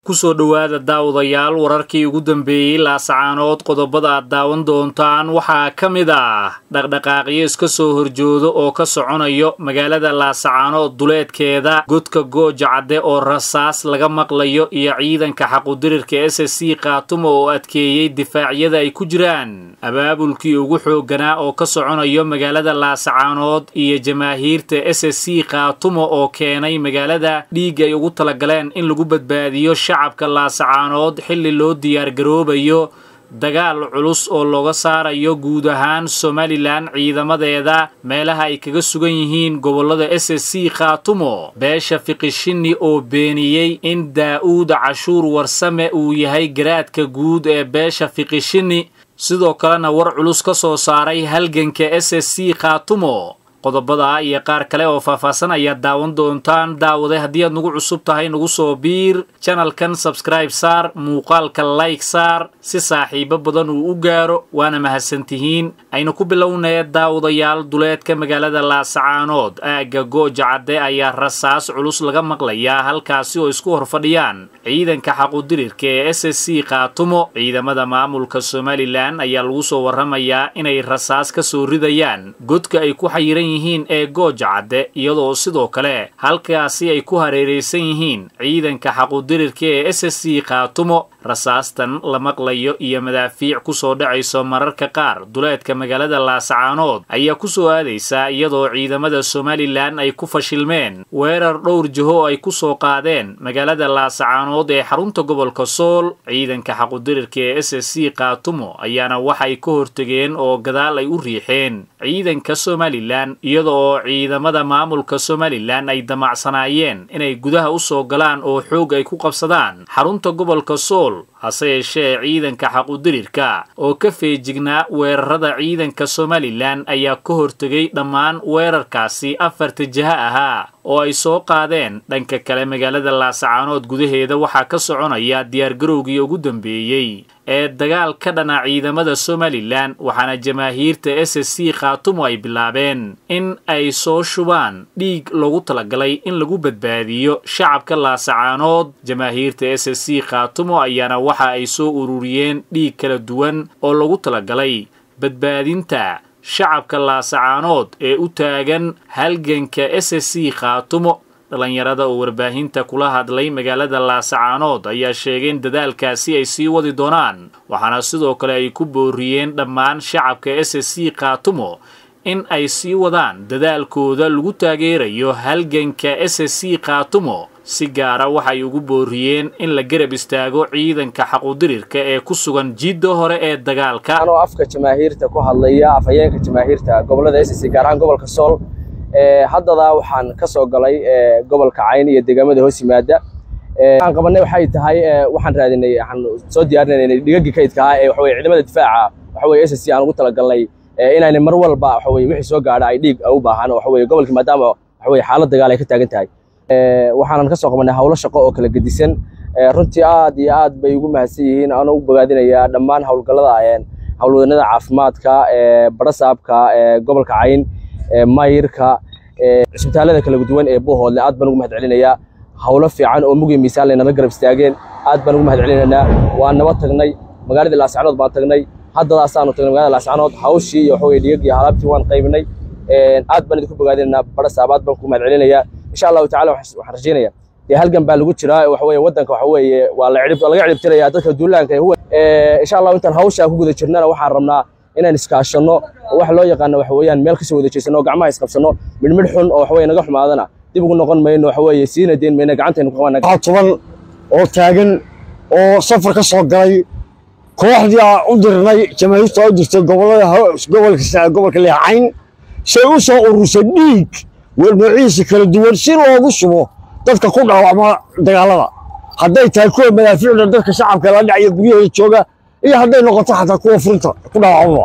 kusoo dhowaada daawadayaal wararkii ugu dambeeyey laasacaanood qodobada aad daawan doontaan waxaa ka mid ah dhaqdhaqaaqyo iska soo horjoodo oo ka soconayo magaalada laasacaanood duleedkeeda godka gooja cadde oo rasaas laga maqlayo iyo ciidanka xaqudirirka s s c khaatumo oo adkeeyey difaacyada ay ku jiraan abaabulkii ugu xoogganaa oo ka soconayo magaalada laasacaanood iyo jamaahiirta s s c khaatumo oo keenay magaalada dhiig ay ugu talagaleen in lagu badbaadiyo shacabka laasacaanood xilli loo diyaargaroobayo dagaal culus oo looga saarayo guud ahaan somalilan ciidamadeeda meelaha ay kaga sugan yihiin gobollada s s c khaatumo beesha fiqishini oo beeniyey in daa'uud cashuur warsame uu yahay garaadka guud ee beesha fiqishini sidoo kalena war culus ka soo saaray halganka s s c khaatumo qodobada iyo qaar kale oo faahfaahsan ayaad daawan doontaan daawade haddii aad nagu cusub tahay nagu soo biir janalkan sabskraib saar muuqaalka layg saar si saaxiibo badan uu u gaaro waana mahadsantihiin aynu ku bilownee daawadayaal duleedka magaalada laasacaanood aagga gooja cadde ayaa rasaas culus laga maqlayaa halkaasi oo isku hor fadhiyaan ciidanka xaqudirirka ee s s c khaatumo ciidamada maamulka somalilan ayaa lagu soo warramayaa inay rasaas ka soo ridayaan godka ay ku xayiran yihiin ee gooja cadde iyadoo sidoo kale halkaasi ay ku hareeraysan yihiin ciidanka xaqudirirka ee s s c khaatumo rasaastan la maqlayo iyo madaafiic ku soo dhacayso mararka qaar duleedka magaalada laasacaanood ayaa ku soo aadaysaa iyadoo ciidamada somalilan ay ku fashilmeen weerar dhowr jiho ay ku soo qaadeen magaalada laasacaanood ee xarunta gobolka sool ciidanka xaqudirirka ee s s c khaatumo ayaana waxay ka hortegeen oo gadaal ay u riixeen ciidanka somalilan iyada oo ciidamada maamulka somalilan ay damacsanaayeen inay gudaha u soo galaan oo xoog ay ku qabsadaan xarunta gobolka sool hase yeeshee ciidanka xaqudirirka oo ka feejignaa weerarada ciidanka somalilan ayaa ka hortegay dhammaan weerarkaasi afarta jiha ahaa oo ay soo qaadeen dhanka kale magaalada laasacaanood gudaheeda waxaa ka soconaya diyaargarowgii ugu dambeeyey ee dagaal ka dhana ciidamada somalilan waxaana jamaahiirta s s c khaatumo ay bilaabeen in ay soo shubaan dhiig loogu talagalay in lagu badbaadiyo shacabka laasacaanood jamaahiirta s s c khaatumo ayaana waxa ay soo ururiyeen dhiig kala duwan oo lagu talagalay badbaadinta shacabka laasacaanood ee u taagan halganka s s c khaatumo dhallinyarada oo warbaahinta kula hadlay magaalada laasacaanood ayaa sheegay in dadaalkaasi ay sii wadi doonaan waxaana sidoo kale ay ku booriyeen dhammaan shacabka s s c khaatumo in ay sii wadaan dadaalkooda lagu taageerayo halganka s s c khaatumo si gaara waxay ugu booriyeen in la garab istaago ciidanka xaqudirirka ee ku sugan jidda hore ee dagaalka anoo afka jamaahiirta ku hadlaya afhayeenka jamaahiirta gobolada s c gaar ahaan gobolka sool haddadaa waxaan ka soo galay gobolka cayn iyo deegaamada hoos yimaada waxaan qabanay waxay tahay waxaan raadinay waxaan soo diyaarinay dhigagii kaydka ah ee waxaweye ciidamada difaaca waxaweye s c aan ugu talagalnay inaanay mar walba waxaweye wixii soo gaadha ay dhiig u baahan waxaweye gobolkii maadaama waxaweye xaalad dagaal ay ka taagan tahay waxaanan ka soo qabanay hawlo shaqo oo kala gedisan runtii aad iyo aad bay ugu mahadsan yihiin aan ugu bogaadinayaa dhammaan howlgallada howlwadanada caafimaadka barasaabka gobolka cayn mayirka cisbitaalada kala duwan ee bohoodle aad baan ugu mahad celinayaa hawlo fiican oo mugi miisaan laynala garab istaageen aad baan ugu mahad celinaynaa waan naba tagnay magaaladii laascanood baan tagnay haddadaasaanu tagnay magaalada laascanood hawshii iyo waxaweye dhigagii alaabtii waan qaybinay aad baan idinku bogaadinaynaa barasaab aad baan ku mahad celinayaa insha allahu tacala waxaan rajaynayaa dee halgan baa lagu jiraa waxaweye waddanka waxaweeye waa laga cirib tirayaa dadka duulaanka insha allahu intaan hawshaa ku guda jirnana waxaan rabnaa inaan iskaashanno oo wax loo yaqaano waxa weeyaan meel kasoo wada jeesanno oo gacmaha isqabsanno midhmidh xun oo waxaweye naga xumaadana dib ugu noqon mayno waxaweeye siina deyn mayno gacantaynu ku qabana waxaa tuban oo taagan oo safar ka soo galay kooxdii aan u dirnay jamaahiirta u dirtay gobolada gobolka gobolka leecayn say u soo urursay dhiig noocihiisa kala duwan si loogu subo dadka ku dhaawacma dagaalada hadday tahay kuwa madaafiicda dadka shacabka la dhacaya guryahooda jooga iyo hadday noqoto xataa kuwa furinta ku dhaawacmaba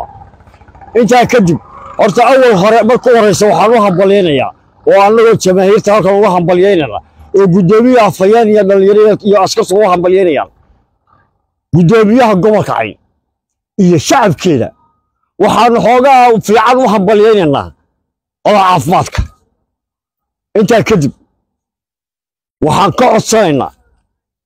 intaa kadib horta awal hore marka u horreysa waxaan u hambalyaynayaa oo annagoo jamaahiirta halkan uga hambalyaynana oo guddoomiye afhayeen iyo dhallinyaro iyo askartu uga hambalyaynayaan guddoomiyaha gobolka cayn iyo shacabkeeda waxaanu xoogaa fiican u hambalyaynaynaa oda caafimaadka intaa kadib waxaan ka codsanaynaa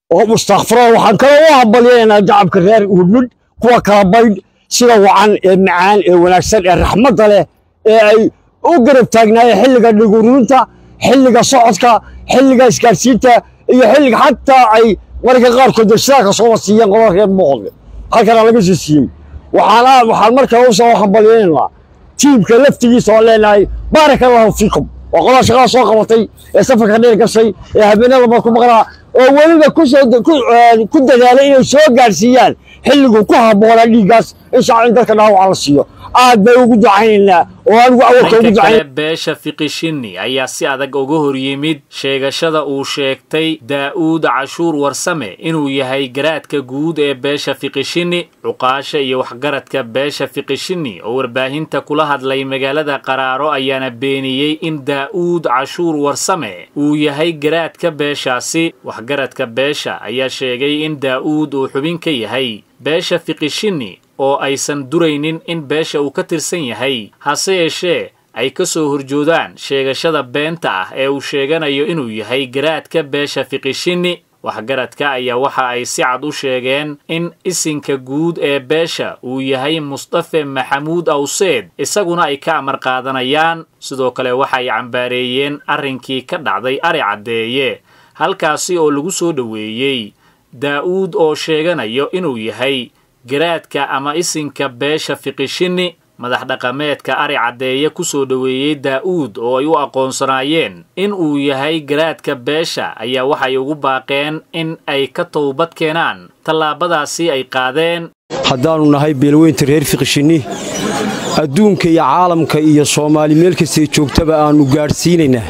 oo mustakfiro waxaan kaloo u hambalyaynaa shacabka reer hudhud kuwa kala baydh sida wacan ee macaan ee wanaagsan ee raxmadda leh ee ay u garab taagnaayeen xilliga dhiguruunta xilliga socodka xilliga isgaarsiinta iyo xilliga xataa ay marka qaarkood degsidaaka sooba siiyeen qodob reer muuqde halkana laga soo siiyey waxaan waxaan markale u soo hambalyaynaynaa tiimka laftigiisa oo leenahay baaraka allahu fiikum waa qodaa shaqada soo qabatay ee safarka dheer gashay ee habeenada baad ku maqnaa oo weliba ku dadaalay inay soo gaarsiiyaan xilliguu ku habboonaa dhiiggaas in shacab in dadka dhaawaca la siiyo aad bay ugu ducaynaynaa oo anigu awalka ugu dhanka kale ducayn beesha fiqishini ayaa si adag uga hor yimid sheegashada uu sheegtay daa'uud cashuur warsame inuu yahay garaadka guud ee beesha fiqishini cuqaasha iyo waxgaradka beesha fiqishini oo warbaahinta kula hadlay magaalada qaraaro ayaana beeniyey in daa'uud cashuur warsame uu yahay garaadka beeshaasi waxgaradka beesha ayaa sheegay in daa'uud uu xubin ka yahay beesha fiqishini oo aysan duraynin in beesha uu ka tirsan yahay hase yeeshee ay ka soo horjoodaan sheegashada beenta ah ee uu sheeganayo inuu yahay garaadka beesha fiqishini waxgaradka ayaa waxa ay si cad u sheegeen in isinka guud ee beesha uu yahay mustafe maxamuud awseed isaguna ay ka amar qaadanayaan sidoo kale waxay cambaareeyeen arrinkii ka dhacday ari caddeeye halkaasi oo lagu soo dhoweeyey daa'uud oo sheeganayo inuu yahay garaadka ama isinka beesha fiqishini madax dhaqameedka ari caddeeye ku soo dhoweeyey daa'uud oo ay u aqoonsanaayeen in uu yahay garaadka beesha ayaa waxay ugu baaqeen in ay ka towbad keenaan tallaabadaasi ay qaadeen haddaannu nahay beelweynta reer fiqishinni adduunka iyo caalamka iyo soomaali meel kastay joogtaba aannu gaadhsiinaynaa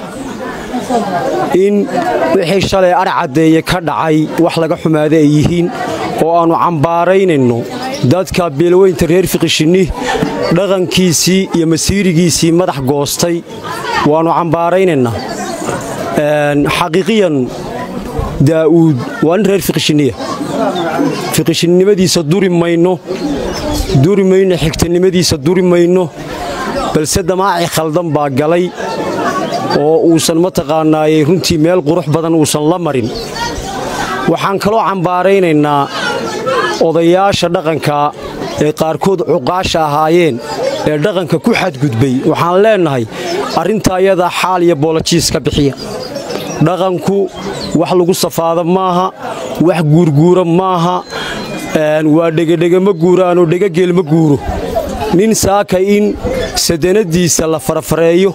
in wixii shalay ar caddeeye ka dhacay wax laga xumaada ay yihiin oo aannu cambaaraynayno dadka beelweynta reer fiqishinni dhaqankiisii iyo masiirigiisii madax goostay waannu cambaaraynaynaa xaqiiqiyan daa'uud waa nin reer fiqishinniya fiqishinnimadiisa duri mayno duri mayno xigtanimadiisa duri mayno balse damaaci khaldan baa galay oo uusan mataqaanaayey runtii meel qurux badan uusan la marin waxaan kaloo cambaaraynaynaa odayaasha dhaqanka ee qaarkood cuqaasha ahaayeen ee dhaqanka ku xadgudbay waxaan leennahay arrintaa iyadaa xaal iyo boolojiis ka bixiya dhaqanku wax lagu safaado maaha wax guurguura maaha waa dhegedhege ma guuraanoo dhegageel ma guuro nin saaka in sadanadiisa la farafareeyo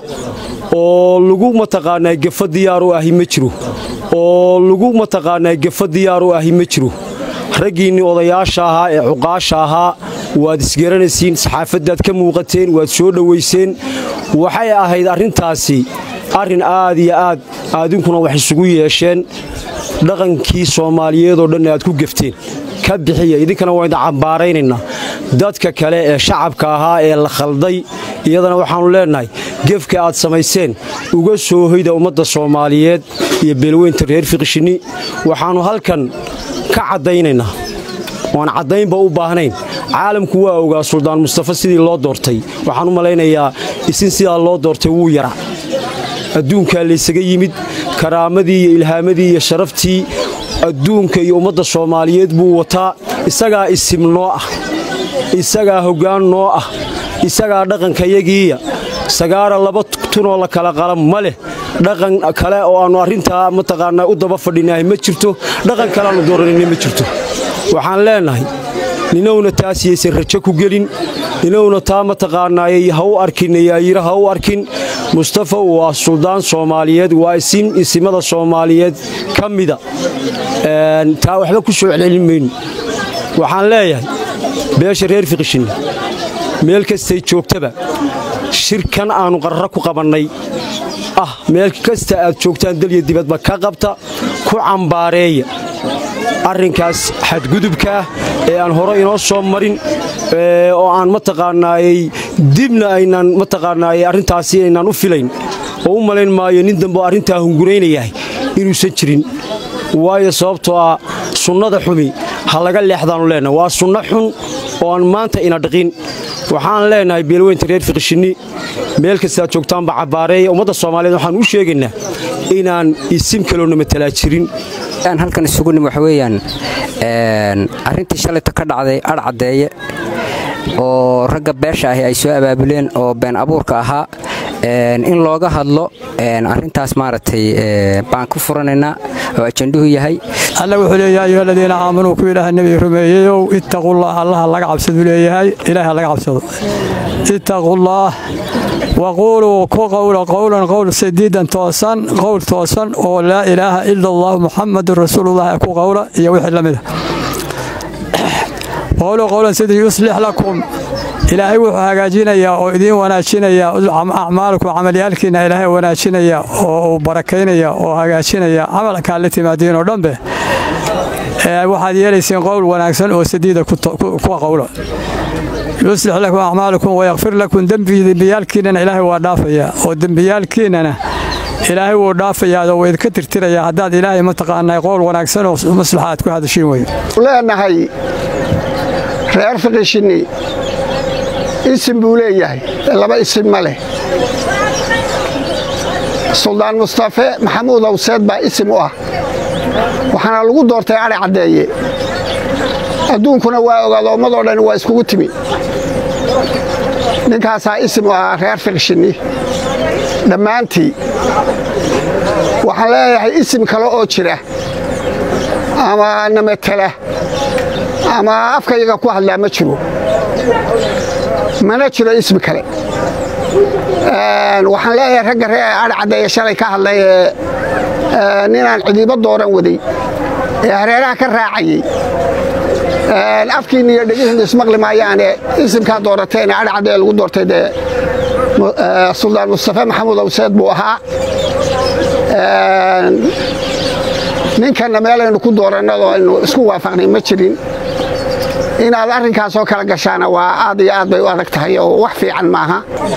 oo lagu mataqaanaa gefa diyaar u ahi ma jiro oo lagu mataqaanaa gefa diyaar u ahi ma jiro raggiinnii odayaasha ahaa ee cuqaasha ahaa waad isgaranaysiin saxaafaddaad ka muuqateen waad soo dhowayseen waxay ahayd arrintaasi arrin aad iyo aad aadinkuna wax isugu yeesheen dhaqankii soomaaliyeedoo dhan aad ku gefteen ka bixiya idinkana waa idin cambaaraynaynaa dadka kale ee shacabka ahaa ee la khalday iyadana waxaannu leennahay gefka aad samayseen uga soo hoyda ummadda soomaaliyeed iyo beelweynta reer fiqishinni waxaannu halkan ka caddaynaynaa oan caddaynba u baahnayn caalamku waa ogaa suldaan mustafa sidii loo doortay waxaan u malaynayaa isin sidaa loo doortay wuu yara adduunkaa laysaga yimid karaamadii iyo ilhaamadii iyo sharaftii adduunka iyo ummadda soomaaliyeed buu wataa isagaa isim noo ah isagaa hoggaan noo ah isagaa dhaqankayagiiya sagaara laba tunoo la kala qala ma leh dhaqan kale oo aannu arrintaa mataqaanaa u daba fadhinahay ma jirto dhaqan kaleaannu dooranayna ma jirto waxaan leennahay ninowna taas yaysan rajo ku gelin ninowna taa mataqaanaayey ha u arkin yaayiro ha u arkin mustafa waa suldaan soomaaliyeed waa isim isimada soomaaliyeed ka mida taa waxba ku soo celcelin mayno waxaan leeyahay beesha reer fiqishinni meel kastay joogtaba shirkan aannu qarra ku qabannay ah meel kasta aad joogtaan dalya dibadba ka qabta ku cambaareeya arrinkaas xadgudubkaah ee aan hore inoo soo marin oo aan mataqaanaayey dibna aynaan mataqaanaayey arrintaasi aynaan u filayn oo u malayn maayo nin dambe arrintaa hunguraynayahay inuusan jirin waayo sababtoo ah sunnada xumi ha laga leexdaannu leennahay waa sunno xun oo aan maanta ina dhiqin waxaan leennahay beelweynta reer fiqishinni meel kastaad joogtaanba cabbaareeya ummadda soomaaliyeed waxaan u sheegaynaa inaan isim kaloona matalaa jirin aan halkan isugu nim waxa weeyaan arrintii shalayto ka dhacday adh caddeeye oo ragga beesha ahi ay soo abaabuleen oo been abuurka ahaa in looga hadlo arrintaas maaragtay baan ku furanaynaa oo ajanduhu yahay alla wuxuu leeyahay ayuha aladiina aamanuu ku ilaaha nebiga rumeeyeyow ittaqullaah allaha laga cabsaduu leeyahay ilaaha laga cabsado ittaqullaah waquuluu ku qowla qowlan qowl sadiidan toosan qowl toosan oo laa ilaaha ila allah muxamadun rasuulullah ku qowla iyo wixii la mida qowluu qowlan sidii yuslix lakum ilaahay wuxuu hagaajinayaa oo idiin wanaajinayaa acmaalakum camalyaalkiina ilaahay wanaajinaya oo uu barakaynaya oo hagaajinaya camalkaa la timaadiin oo dhanbe waxaad yeelayseen qowl wanaagsan oo sadiida kuwa qowla yuslix lakum acmaalakum wayakfir lakum dembiyaalkiinana ilaahay waa dhaafayaa oo dembiyaalkiinana ilaahay wuu dhaafayaa oo waydka tirtirayaa haddaad ilaahay mataqaanaa qowl wanaagsan oo maslaxa aad ku hadashiin weyn leenahay reer fiqishinni isim buu leeyahay laba isim ma leh suldaan mustafe maxamuud awseed baa isim u ah waxaana lagu doortay adhi caddeeye adduunkuna waa ogaado ummadoo dhan waa iskugu timi ninkaasaa isim u ahaa reer fiqshinni dhammaantii waxaan leeyahay isim kale oo jira ama namatela ama afkayaga ku hadlaa ma jiro mana jiro ismi kale waxaan leeyahay ragga ree adhi caddeeye shalay ka hadlay ee ninaan cidiibo dooran waday ee hareeraha ka raacayey afkiinna iyo dhegihiinna ismaqli maayaane isimkaa doorateene adhi caddeeye lagu doortay dee suldaan mustafe maxamuud awseed buu ahaa ninkanna meelaynu ku doorannadoo aynu isku waafaqnay ma jirin inaad arrinkaasoo kala gashaana waa aad iyo aad bay u adag tahay oo wax fiican maaha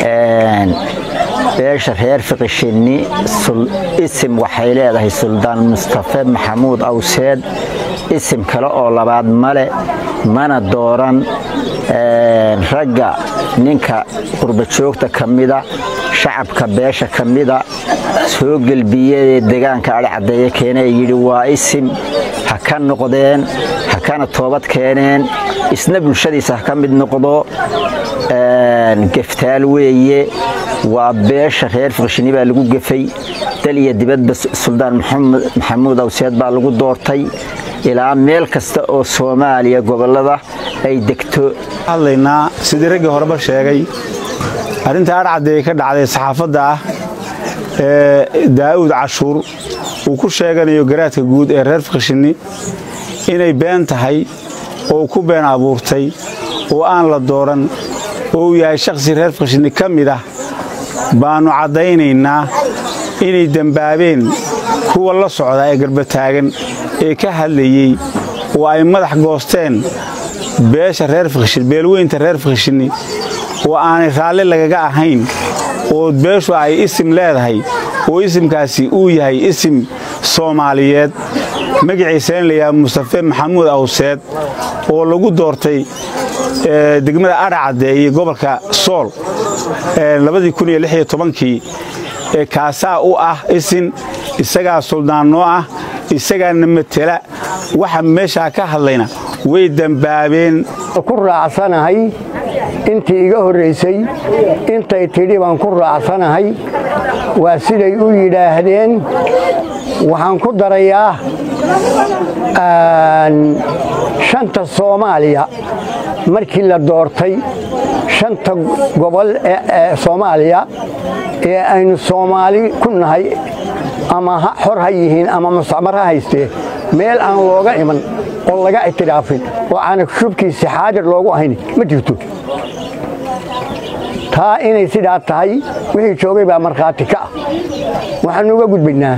beesha reer fiqishinni isim waxay leedahay suldaan mustafe maxamuud awseed isim kale oo labaad male mana dooran ragga ninka qurbajoogta ka mida shacabka beesha ka mida soo gelbiyee degaanka adhi caddeeye keenee yidhi waa isim ha ka noqdeen ha kana toobad keeneen isna bulshadiisa ha ka mid noqdo geftaal weeye waa beesha reer fiqshini baa lagu gefay dal iyo dibadba suldaan maxamuud awseed baa lagu doortay ilaa meel kasta oo soomaaliya gobollada ay degto hadlaynaa sidii raggii horeba sheegay arrinta adhcaddeeye ka dhacday saxaafadda ah ee daa'uud cashuur uu ku sheeganayo garaadka guud ee reer fiqshinni inay been tahay oo ku been abuurtay oo aan la dooran oo uu yahay shakhsi reer fiqshinni ka mid ah baannu caddaynaynaa inay dembaabeen kuwa la socda ee garbataagan ee ka hadlayey oo ay madax goosteen beesha reer fiqshin beelweynta reer fiqshinni oo aanay raalli lagaga ahayn oo beeshu ay isim leedahay oo isimkaasi uu yahay isim soomaaliyeed magaciisa in layaha mustafe maxamuud awseed oo lagu doortay degmada adhacadde iyo gobolka sool kii kaasaa u ah isin isagaa suldaannoo ah isagaana matela waxa meeshaa ka hadlayna way dembaabeen ku raacsanahay intii iga horraysay intay tidhi baan ku raacsanahay waa siday u yidhaahdeen waxaan ku darayaa shanta soomaaliya markii la doortay shanta gobol ee soomaaliya ee aynu soomaali ku nahay ama xor ha yihiin ama mustacmar ha haystee meel aan looga iman oo laga ictiraafin oo aana shubkiisi xaadir loogu ahayn ma jirto taa inay sidaa tahay wixii joogay baa markhaati ka ah waxaanu uga gudbaynaa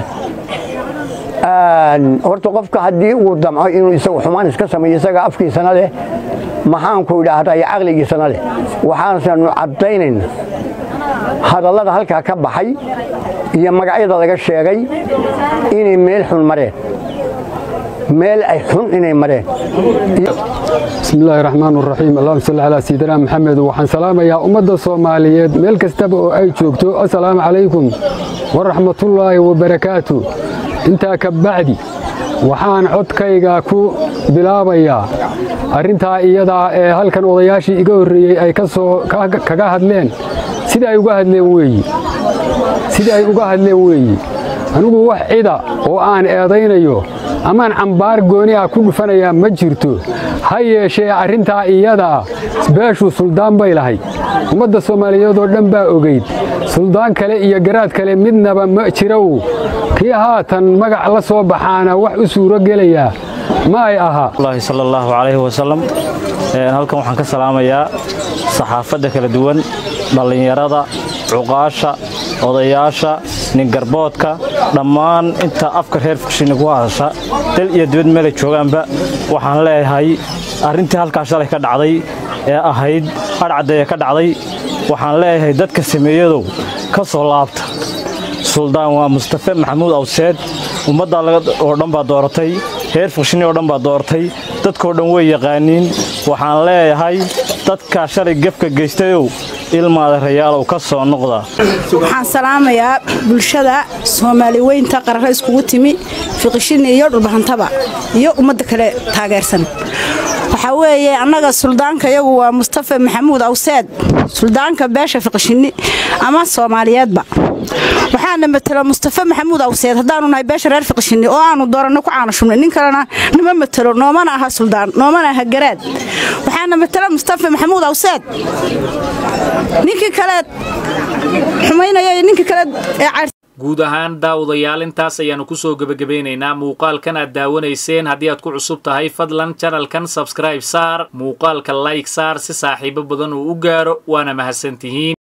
horta qofka haddii uu damco inuu isagu xumaan iska sameeyo isaga afkiisana leh maxaanku idhaahdaa iyo caqligiisana leh waxaananu caddaynayna hadallada halkaa ka baxay iyo magacyada laga sheegay inay meel xun mareen meel ay xun inay mareen بسم الله الرحمن الرحيم اللهم صل على سيدنا محمد وحن سلام يا أمة الصومالية ملك استبقوا أي شوكتو السلام عليكم ورحمة الله وبركاته انت كبعدي waxaan codkayga ku bilaabayaa arrintaa iyadaa ee halkan odayaashii iga horreeyey ay kaga hadleen sida ay uga hadleen weeyi sida ay uga hadleen weeyi anigu wax cida oo aan eedaynayo amaan cambaar gooni ah ku dhufanayaa ma jirto ha yeeshee arrintaa iyadaa beeshu suldaan bay lahayd ummadda soomaaliyeed oo dhan baa ogayd suldaan kale iyo garaad kale midnaba ma jirow kii haatan magac la soo baxaana wax u suuro gelayaa ma ay ahaa sal allahu calayhi wasalam halkan waxaan ka salaamayaa saxaafadda kala duwan dhallinyarada cuqaasha odayaasha ningarboodka dhammaan inta afka reer fukshiini ku hadasha dal iyo dibad meelay joogaanba waxaan leeyahay arrintii halkaa shalay ka dhacday ee ahayd adhcaddeeye ka dhacday waxaan leeyahay dadka sameeyadow ka soo laabta suldaan waa mustafe maxamuud awseed ummaddaa oo dhan baa dooratay reer fukshiini oo dhan baa dooratay dadkoo dhan way yaqaaniin waxaan leeyahay dadkaa shalay gefka geystayow ilmaada rayaalow ka soo noqda waxaan salaamayaa bulshada soomaali weynta qarare iskugu timi fiqishini iyo dhulbahantaba iyo ummadda kale taageersan waxaa weeye annaga suldaanka iyagu waa mustafe maxamuud awseed suldaanka beesha fiqishini ama soomaaliyeedba waxaana matelo mustafe maxamuud awseed haddaanu nahay beesha reer fiqishini oo aanu dooranno ku caana shubnay nin kalena nama matelo noomana aha suldaan noomana aha garaad waxaana matelo mustafe maxamuud awseed ninkii kaleed xumaynaya iyo ninkii kaleed ee guud ahaan daawadayaal intaas ayaannu ku soo gebagabeynaynaa muuqaalkan aad daawanayseen haddii aad ku cusub tahay fadlan janalkan sabskraib saar muuqaalka layg saar si saaxiibo badan uu u gaaro waana mahadsantihiin